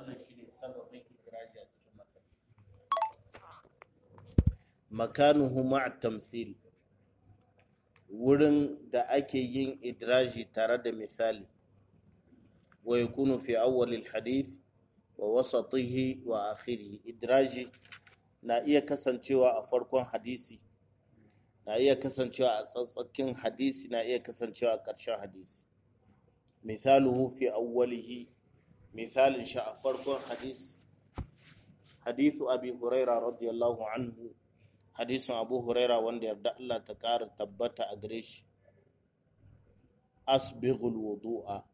wannan shine sababin idraji a cikin matan makanuhu ma'a tamthil wurin da ake yin idraji tare da misali wa yakunu fi awwalil hadith wa wasatihi wa akhirih idraji na iya kasancewa a farkon hadisi na iya kasancewa a tsatsakin hadisi na iya kasancewa a ƙarshen hadisi misaluhu fi awwalihi misalin shi a farkon hadisi hadithu abi huraira radiyallahu anhu hadisin abu huraira wanda yarda Allah ta ƙara tabbata a gare shi asbighul wudu'a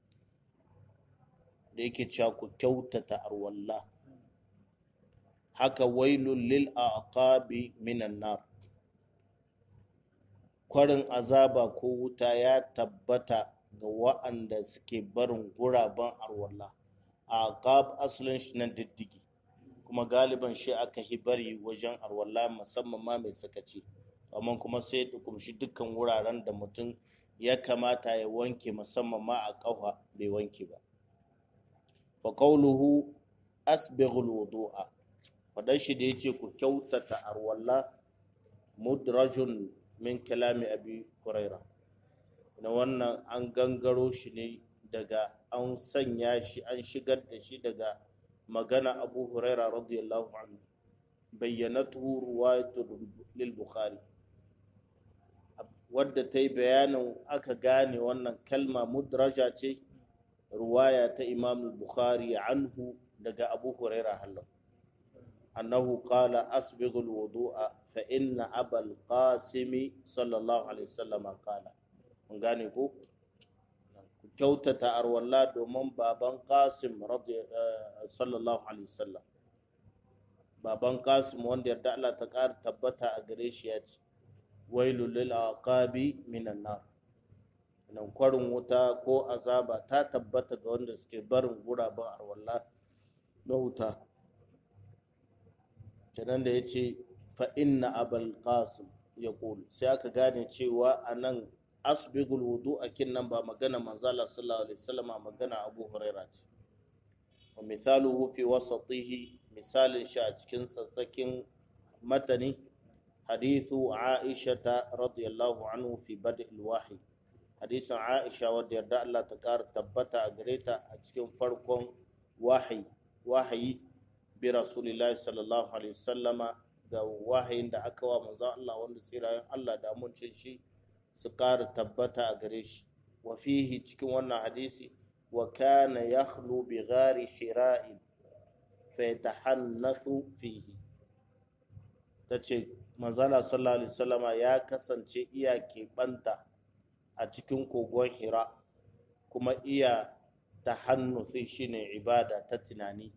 da yake cewa ku kyautata arwalla haka wailul lil aqabi minan nar kwarin azaba ko wuta ya tabbata ga wa'anda suke barin guraben arwalla aqab asalin shi nan diddigi kuma galiban shi aka hi bari wajen arwalla musamman ma mai sakaci amma kuma sai da kumshi dukkan wuraren da mutum ya kamata ya wanke musamman ma a ƙafa bai wanke ba fa qawluhu asbighul wudu'a fadan shi da yace ku kyautata arwalla mudrajun min kalami abi huraira na wannan an gangaro shi ne daga an sanya shi an shigar da shi daga magana abu huraira radiyallahu anhu bayyanatu ruwayatu lil bukhari wadda ta yi bayanin aka gane wannan kalma mudraja ce ruwaya ta imam bukhari anhu daga abu huraira hallau annahu qala asbighul wudu'a fa inna abal qasimi sallallahu alaihi wasallam qala mun gane ko ku kyautata arwalla domin baban qasim sallallahu alaihi wasallam baban qasim wanda yarda Allah ta ƙara tabbata a gare shi ya ce wailul lil aqabi minan nar nan kwarin wuta ko azaba ta tabbata ga wanda suke barin guraben arwalla na wuta kenan da ya ce fa inna abal qasim ya sai aka gane cewa a nan asbigul wudu a kin nan ba magana manzala sallallahu alaihi wasallam magana abu huraira ce wa misaluhu fi wasatihi misalin shi a cikin tsatsakin matani hadithu aisha ta radiyallahu anhu fi bad'il wahyi hadisin aisha wadda yarda Allah ta kara tabbata a gare ta a cikin farkon wahayi wahayi bi rasulillahi sallallahu alaihi wasallama ga wahayin da aka wa manzon Allah wanda tsirayen Allah da amincin shi su ƙara tabbata a gare shi wa fihi cikin wannan hadisi wa kana yakhlu bi ghari hira'in fa yatahannathu fihi tace manzala sallallahu alaihi wasallama ya kasance iya keɓanta a cikin kogon hira kuma iya tahannuthi shine ibada ta tunani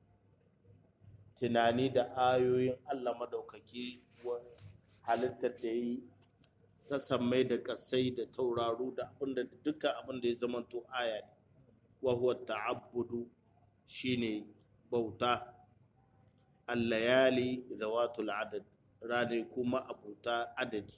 tunani da ayoyin Allah madaukaki halittar da yi ta sammai da kasai da tauraru da abinda dukkan abin da ya zamanto aya ne wa huwa ta'abbudu shine bauta al-layali zawatul adad rane kuma abuta adadi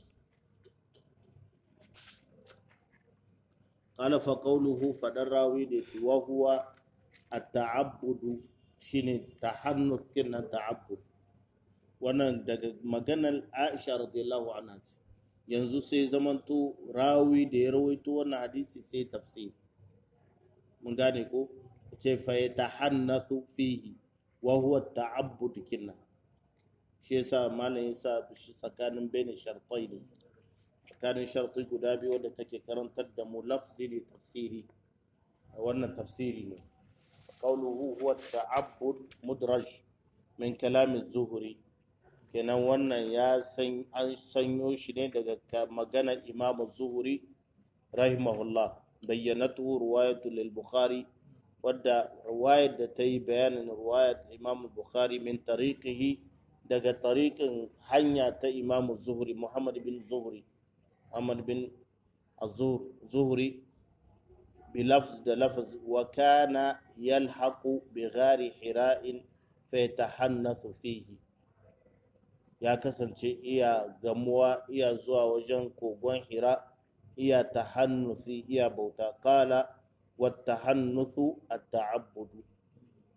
qala fa qawluhu fadar rawi da wa huwa at-ta'abbudu shine tahannus kinnan ta'abbud wannan daga maganar Aisha radiyallahu anha ce yanzu sai zamanto rawi da ya rawaito wannan hadisi sai tafsir mun gane ko ce fa yatahannathu fihi wa huwa ta'abbud kinnan shi yasa malam yasa shi tsakanin bainin shartai ne tsakanin shartai guda biyu wadda take karantar da mu lafzi da tafsiri wannan tafsiri ne قوله هو التعبد مدرج من كلام الزهري kenan wannan ya san an sanyo shi ne daga maganar imam zuhuri rahimahullah bayyanatu ruwayatu lil bukhari wadda ruwayar da ta yi bayanin ruwayar imam bukhari min tariqihi daga tariqin hanya ta imam zuhuri muhammad bin zuhuri muhammad bin zuhuri بلفظ ده لفظ وكان يلحق بغار حراء فيتحنث فيه ya kasance iya gamuwa iya zuwa wajen kogon hira iya tahannusi iya bauta kala wata hannuthu a ta'abbudu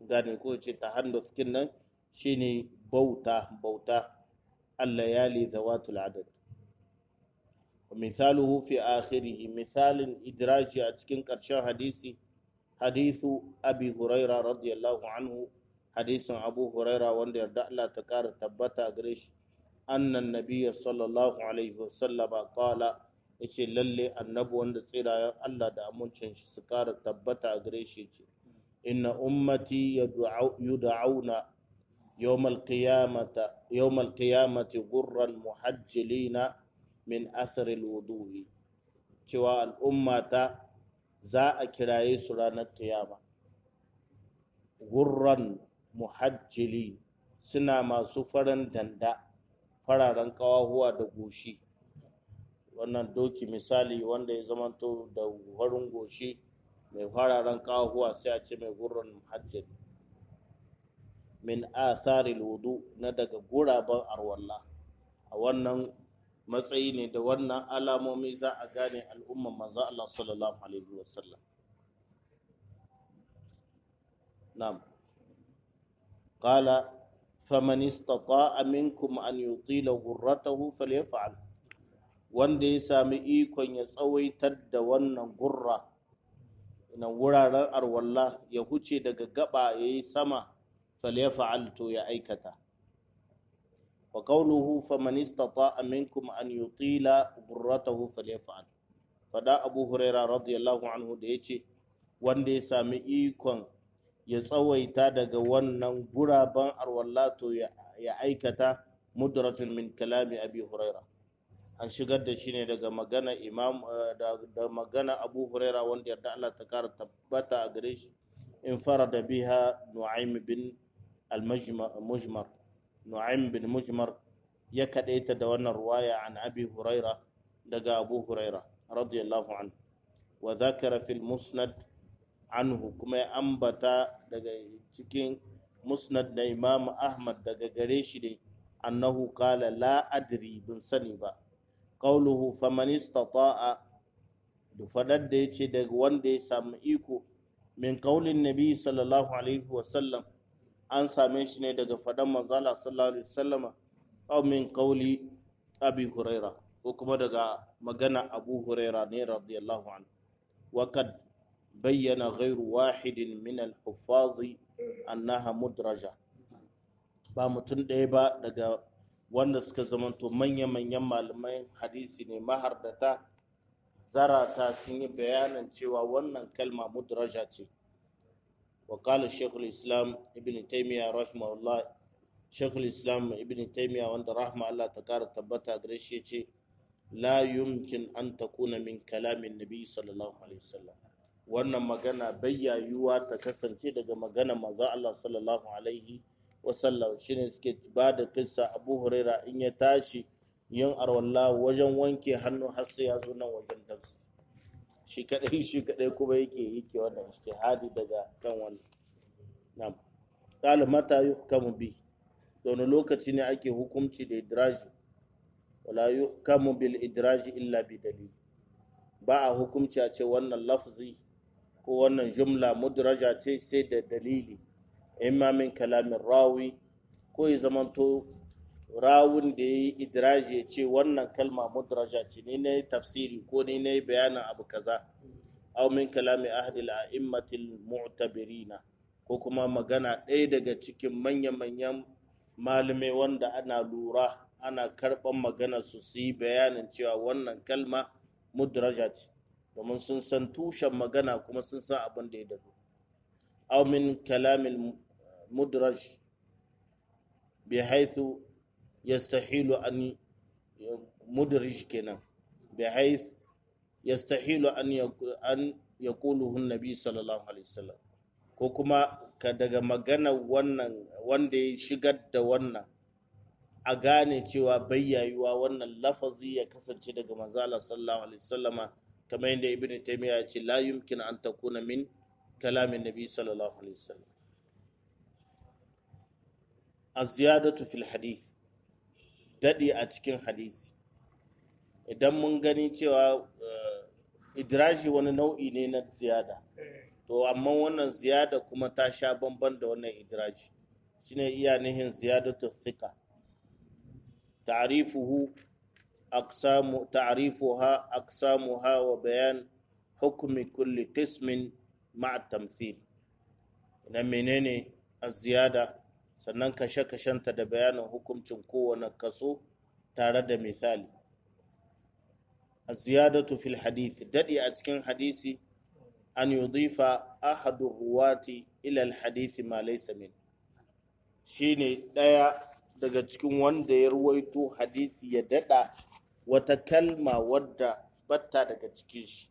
gane ko ce tahannus kin nan shine bauta bauta allayali zawatul adad misaluhu fi akhirih misalin idraji a cikin ƙarshen hadisi hadithu abi huraira radiyallahu anhu hadisin abu huraira wanda yarda Allah ta kara tabbata gare shi annan nabiyya sallallahu alaihi wasallam qala yace lalle annabi wanda tsirayen Allah da amincin shi su kara tabbata gare shi yace inna ummati yud'auna يوم القيامة يوم القيامة غرا محجلين من أثر الوضوء cewa al'ummata za a kiraye su ranar kiyama gurran muhajjili suna masu farin danda fararen kawahuwa da goshi wannan doki misali wanda ya zamanto da farin goshi mai fararen kawahuwa sai a ce mai gurran muhajjili min atharil wudu na daga guraben arwalla a wannan matsayi ne da wannan alamomi za a gane al'umman manzo Allah sallallahu alaihi wasallam na'am qala faman istata'a minkum an yutila gurratahu falyaf'al wanda ya sami ikon ya tsawaitar da wannan gurra ina wuraren arwalla ya huce daga gaba yayi sama falyaf'al to ya aikata wa qawluhu faman istata'a minkum an yutila burratahu falyaf'al fada abu huraira radiyallahu anhu da yace wanda ya sami ikon ya tsawaita daga wannan guraben arwallato ya aikata mudratun min kalami abi huraira an shigar da shi ne daga magana imam da magana abu huraira wanda yarda Allah ta kara tabbata a gare shi in farada biha nu'aym bin المجمر نعيم بن مجمر يكديت دوانا رواية عن أبي هريرة دقى أبو هريرة رضي الله عنه وذكر في المسند عنه كما أنبتا دقى تكين مسند إمام أحمد دقى قريشي أنه قال لا أدري بن سنبا قوله فمن استطاع دفدد ديتي دقى وان دي سامئيكو من قول النبي صلى الله عليه وسلم an same shi ne daga faɗan manzala sallallahu alaihi wasallama aw min qawli abi huraira ko kuma daga magana abu huraira ne radiyallahu anhu wa kad bayyana ghairu wahidin min al-huffaz annaha mudraja ba mutum ɗaya ba daga wanda suka zamanto manya-manyan malamai hadisi ne mahardata zarata sun yi bayanin cewa wannan kalma mudraja ce وقال الشيخ الإسلام ابن تيمية رحمه الله شيخ الإسلام ابن تيمية وند رحمه الله تكار تبتا غريشيتي لا يمكن أن تكون من كلام النبي صلى الله عليه وسلم wannan magana bayya yiwuwa ta kasance daga magana maza Allah sallallahu alaihi wasallam shine suke ba da kissa Abu Huraira in ya tashi yin arwalla wajen wanke hannu har sai ya zo nan wajen tafsir shi kadai shi kadai kuma yake yake wannan ijtihadi daga kan wannan na'am qala mata yuhkamu bi wani lokaci ne ake hukunci da idraji wala yuhkamu bil idraji illa bi dalil ba a hukunci a ce wannan lafzi ko wannan jumla mudraja ce sai da dalili imma min kalamin rawi ko ya zamanto rawun da ya yi idraji ya ce wannan kalma mudraja ce ni na yi tafsiri ko ni na yi bayanin abu kaza aw min kalami ahli al-a'immatil mu'tabirina ko kuma magana ɗaya daga cikin manya-manyan malamai wanda ana lura ana karɓan magana su su yi bayanin cewa wannan kalma mudraja ce domin sun san tushen magana kuma sun san abin da ya dado aw min kalamil mudraj bi haithu yastahilu an mudraj kenan bi haith yastahilu an an yaquluhu an-nabi sallallahu alaihi wasallam ko kuma ka daga magana wannan wanda ya shigar da wannan a gane cewa bayyayuwa wannan lafazi ya kasance daga manzala sallallahu alaihi wasallama kamar yadda ibn taymiya ya ce la yumkin an takuna min kalamin nabi sallallahu alaihi wasallam az-ziyadatu fil hadith dadi a cikin hadisi idan mun gani cewa idraji wani nau'i ne na ziyada to amma wannan ziyada kuma ta sha bamban da wannan idraji shine iya nihin ziyadatu thika ta'rifuhu aqsamu ta'rifuha aqsamuha wa bayan hukmi kulli qismin ma'a tamthil idan menene az-ziyada sannan kashe-kashenta da bayanin hukuncin kowane kaso tare da misali az-ziyadatu fil hadith dadi a cikin hadisi an yudifa ahadu ruwati ila al-hadith ma laysa min shine daya daga cikin wanda ya ruwaito hadisi ya dada wata kalma wadda batta daga cikin shi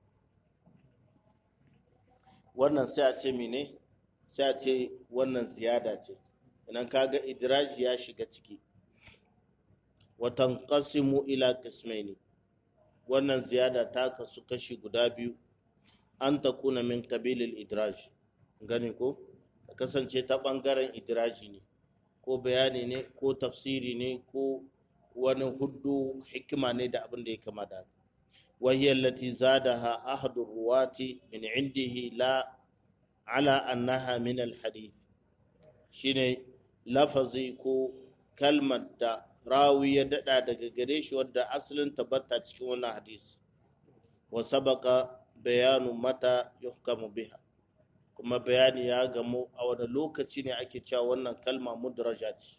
wannan sai a ce mene sai a ce wannan ziyada ce idan kaga idraji ya shiga ciki watan qasimu ila qismaini wannan ziyada ta kasu kashi guda biyu an takuna min kabilil idraj gani ko ta kasance ta bangaren idraji ne ko bayani ne ko tafsiri ne ko wani hudu hikima ne da abin da ya kama da وهي التي زادها أحد الرواة من عنده لا على أنها من الحديث شيني لفظي كو كلمة دا راوي يدعى daga gare shi wadda asalin tabbata cikin wannan hadisi wa sabaka bayanu mata yuhkamu biha kuma bayani ya gamu a wani lokaci ne ake cewa wannan kalma mudraja ce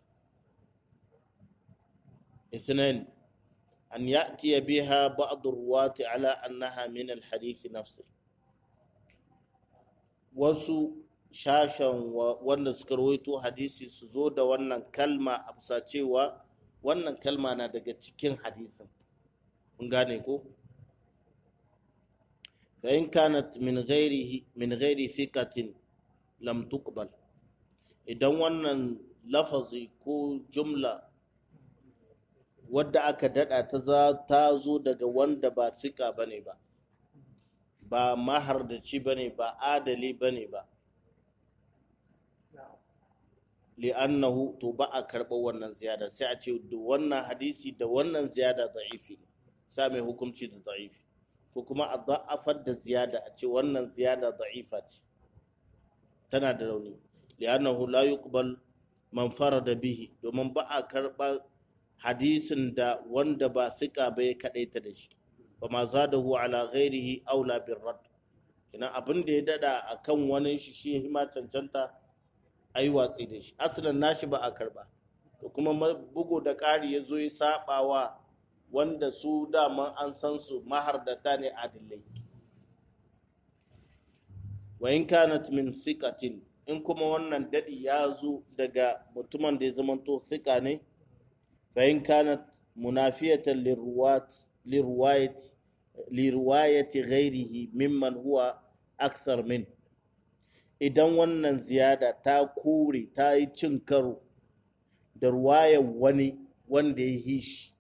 اثنين أن يأتي بها بعض الرواة على أنها من الحديث نفسه wasu shashen wanda suka rawaito hadisi su zo da wannan kalma a bisa cewa wannan kalma na daga cikin hadisin kun gane ko fa in kanat min ghairihi min ghairi thiqatin lam tuqbal idan wannan lafazi ko jumla wadda aka dada ta za ta zo daga wanda ba sika bane ba ba mahardaci bane ba adali bane ba li'annahu to ba a karɓar wannan ziyada sai a ce da wannan hadisi da wannan ziyada da'ifi ne sa mai hukunci da da'ifi ko kuma a da'afar da ziyada a ce wannan ziyada da'ifa ce tana da rauni li'annahu la yuqbal man farada bihi domin ba a karɓar hadisin da wanda ba sika ba ya kaɗaita da shi ba ma za da ala ghairihi aula bin rad kina abin da ya dada a kan wani shi shi ma cancanta a yi watsi da shi asalin nashi ba a karba to kuma bugu da ƙari ya zo ya saba wa wanda su daman an san su mahardata ne adillai wa in kanat min sikatin in kuma wannan dadi ya zo daga mutumin da ya zamanto sika ne فإن كانت منافية للرواة لرواية لرواية غيره ممن هو أكثر منه idan wannan ziyada ta kore ta yi cin karo da ruwayar wani wanda ya yi shi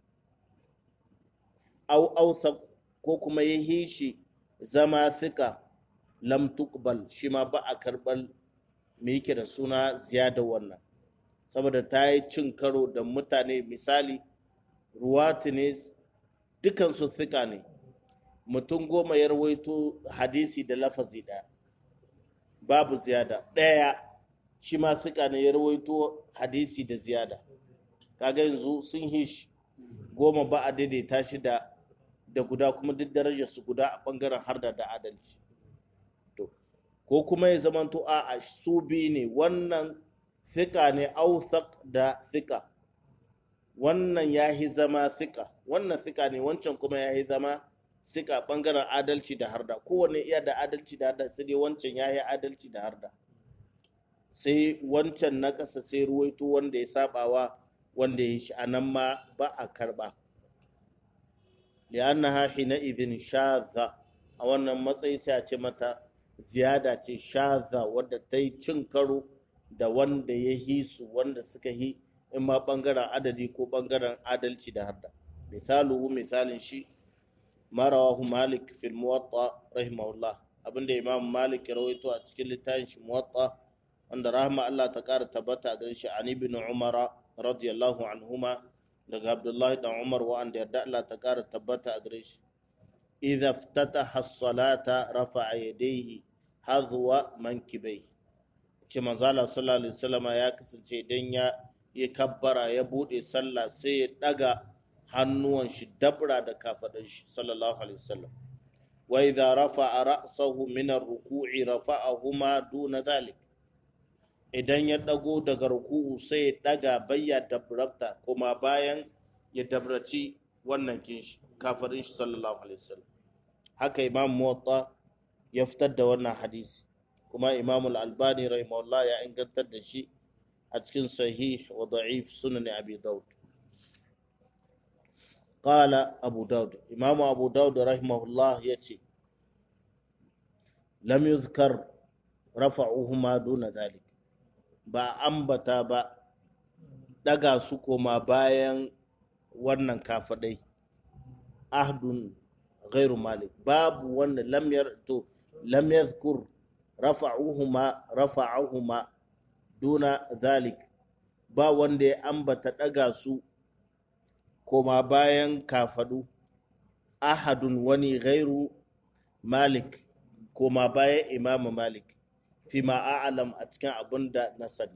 au ausa ko kuma ya yi shi zama sika lam tuqbal shi ma ba a karɓar me yake da suna ziyada wannan saboda ta yi cin karo da mutane misali ruwatu ne dukansu fika ne mutum goma ya rawaito hadisi da lafazi ɗaya babu ziyada ɗaya shi ma fika ne ya rawaito hadisi da ziyada kaga yanzu sun hish goma ba a daidaita shi da da guda kuma duk darajar su guda a bangaren harda da adalci to ko kuma ya zamanto a su biyu ne wannan fika ne authaq da fika wannan ya yi zama fika wannan fika ne wancan kuma ya yi zama sika bangaren adalci da harda kowane iya da adalci da harda sai dai wancan ya yi adalci da harda sai wancan na ƙasa sai ruwaito wanda ya sabawa wanda ya shi anan ma ba a karba li'annaha hina idhin shaza a wannan matsayi sai a ce mata ziyada ce shaza wadda ta yi cin karo da wanda ya yi su wanda suka yi in ma bangaren adadi ko bangaren adalci da hadda misaluhu misalin shi marawahu malik fil muwatta rahimahullah abinda imam malik ya rawaito a cikin littafin shi muwatta wanda rahma Allah ta kara tabbata a garin shi an ibn umara radiyallahu anhuma daga abdullahi dan umar wa'anda yarda Allah ta kara tabbata a gare shi idza iftataha as-salata rafa'a yadayhi hadhuwa mankibai ce manzala sallallahu alaihi wasallama ya kasance idan ya ya kabbara ya bude sallah sai ya daga hannuwan shi dabra da kafadan shi sallallahu alaihi wasallam wa idza rafa'a ra'sahu min ar-ruku'i rafa'ahuma duna dhalik idan ya dago daga ruku'u sai ya daga bayya dabrabta kuma bayan ya dabraci wannan kinshi kafarin shi sallallahu alaihi wasallam haka imam muwatta ya fitar da wannan hadisi kuma imam al-albani rahimahullah ya ingantar da shi a cikin sahih wa da'if sunan abi daud qala abu daud imam abu daud rahimahullah yace lam yuzkar rafa'uhuma duna dhalik ba ambata ba daga su koma bayan wannan kafadai ahdun ghairu malik babu wanda lam yar to lam yadhkur rafa'uhuma rafa'uhuma duna zalik ba wanda ya ambata daga su koma bayan kafadu ahadun wani ghairu malik koma bayan imamu malik fi a'alam a cikin abin da na sani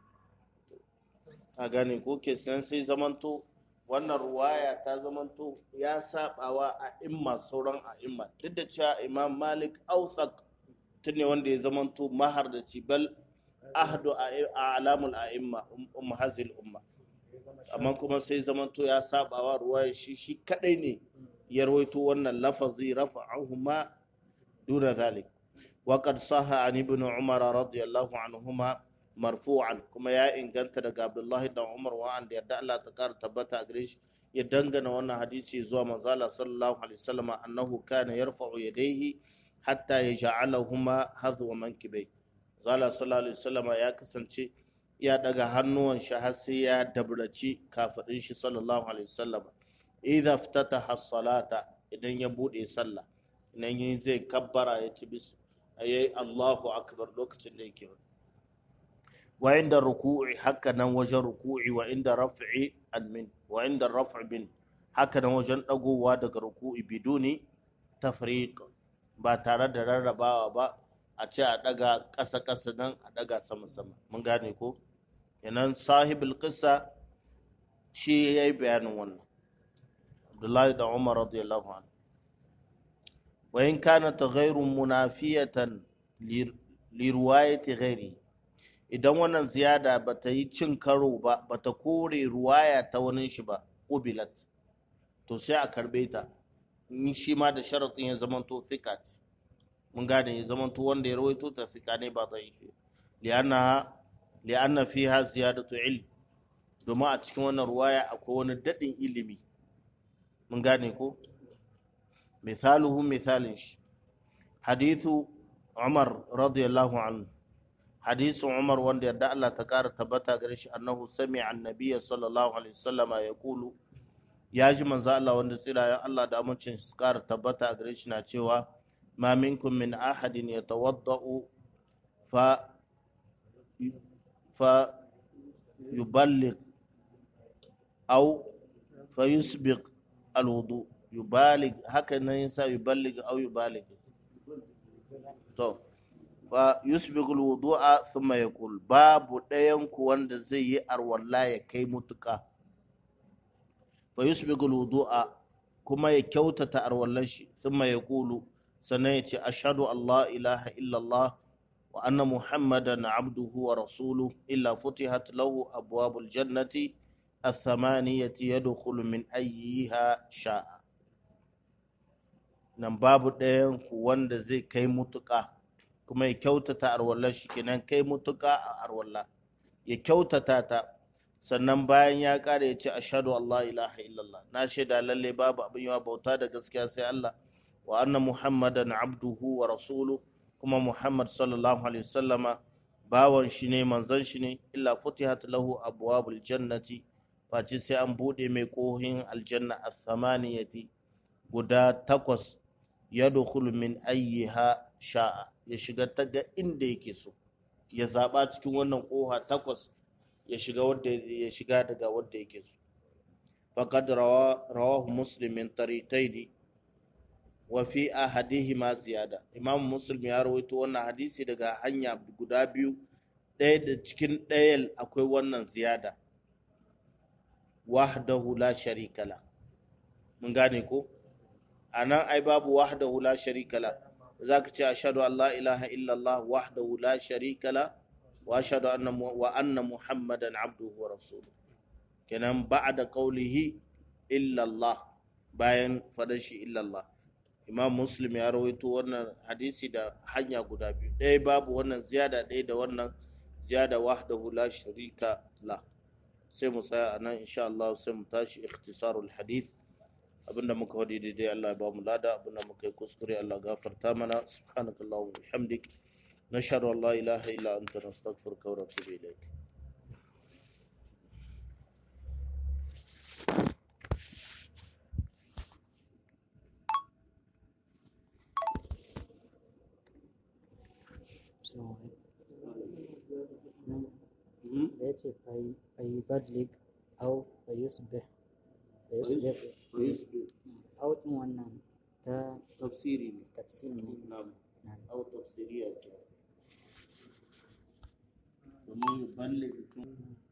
a gane ko ke sai zamanto wannan ruwaya ta zamanto ya sabawa a imma sauran a imma duk da cewa imam malik ausak tun ne wanda ya zamanto mahar da cibal ahdu a alamul a'imma umma hazil umma amma kuma sai zamanto ya sabawa ruwaya shi shi kadai ne ya rawaito wannan lafazi rafa'ahuma duna zalik وقد صح عن ابن عمر رضي الله عنهما marfu'an kuma ya inganta daga Abdullahi dan Umar wa an da yarda Allah ta kara tabbata a gare shi ya dangana wannan hadisi zuwa manzala sallallahu alaihi wasallam annahu kana yarfa'u yadayhi hatta yaj'alahuma hadwa mankibai zala sallallahu alaihi wasallam ya kasance ya daga hannuwan shi har sai ya dabraci kafadin shi sallallahu alaihi wasallam idza ftataha as-salata idan ya bude sallah idan yin zai kabbara ya ci bis ayi Allahu akbar lokacin da yake wa inda ruku'i haka nan wajen ruku'i wa inda raf'i almin wa inda raf'i bin haka nan wajen dagowa daga ruku'i biduni tafriq ba tare da rarrabawa ba a ce a daga ƙasa ƙasa nan a daga sama sama mun gane ko yanan sahibul qissa shi yayi bayanin wannan Abdullahi da Umar radiyallahu anhu wa in kanat ghayru munafiyatan li riwayati ghairihi idan wannan ziyada ba ta yi cin karo ba ba ta kore ruwaya ta wani shi ba ubilat to sai a karbe ta in shi ma da sharaɗin ya zamanto thikat mun gane ya zamanto wanda ya rawaito ta thika ne ba zai yi li'anna li'anna fiha ziyadatu ilm domin a cikin wannan ruwaya akwai wani daɗin ilimi mun gane ko misaluhu misalin shi hadithu umar radiyallahu anhu hadisin Umar wanda yarda Allah ta ƙara tabbata gare shi annahu sami annabiya sallallahu alaihi wasallama ya kulu ya ji manzo Allah wanda tsirayen Allah da amincin su ƙara tabbata gare shi na cewa ma minkum min ahadin yatawadda'u fa fa yuballigh aw fa yusbiq alwudu yubalig haka nan yasa yuballigh aw yubalig to fa yusbigul wudu'a thumma yaqul babu ɗayan ku wanda zai yi arwalla ya kai mutuka fa yusbigul wudu'a kuma ya kyautata arwallar shi thumma yaqulu sannan ya ce ashhadu Allah ilaha illallah wa anna muhammadan abduhu wa rasuluhu illa futihat lahu abwabul jannati الثمانية يدخل من أيها شاء nan babu ɗayan ku wanda zai kai mutuƙa kuma ya kyautata arwallar shi kenan kai mutuka a arwallah ya kyautata ta sannan bayan ya ƙara ya ce ashhadu Allah ilaha illallah na shaida lalle babu abin yawa bauta da gaskiya sai Allah wa anna muhammadan abduhu wa rasulu kuma muhammad sallallahu alaihi wasallama bawan shi ne manzon shi ne illa futihat lahu abwabul jannati face sai an bude mai kohin aljanna as-samaniyati guda takwas yadkhulu min ayyiha sha'a ya shiga ta ga inda yake so ya zaɓa cikin wannan ƙoha takwas ya shiga wadda ya shiga daga wadda yake so faqad rawahu muslim min tariqaini wa fi ahadihima ziyada imam muslim ya rawaito wannan hadisi daga hanya guda biyu ɗaya da cikin ɗayan akwai wannan ziyada wahdahu la sharika la mun gane ko anan ai babu wahdahu la sharika la zaka ce ashhadu an la ilaha illallah wahdahu la sharika la wa ashhadu anna wa anna muhammadan abduhu wa rasuluhu kenan ba'da qawlihi illallah bayan fadan shi illallah imam muslim ya rawaito wannan hadisi da hanya guda biyu ɗaya babu wannan ziyada ɗaya da wannan ziyada wahdahu la sharika la sai mu tsaya a nan insha Allah sai mu tashi ikhtisarul hadith abinda muka wadi daidai Allah ya ba mu lada abinda muka yi kuskure Allah gafarta mana subhanakallahumma wa bihamdik nashhadu an la ilaha illa anta nastaghfiruka wa natubu ilayk da ya ce fayibadlik au fayusbih fayusbih au ɗin wannan ta tafsiri ne tafsir ne na'am Na'am. au tafsiriya ce domin balle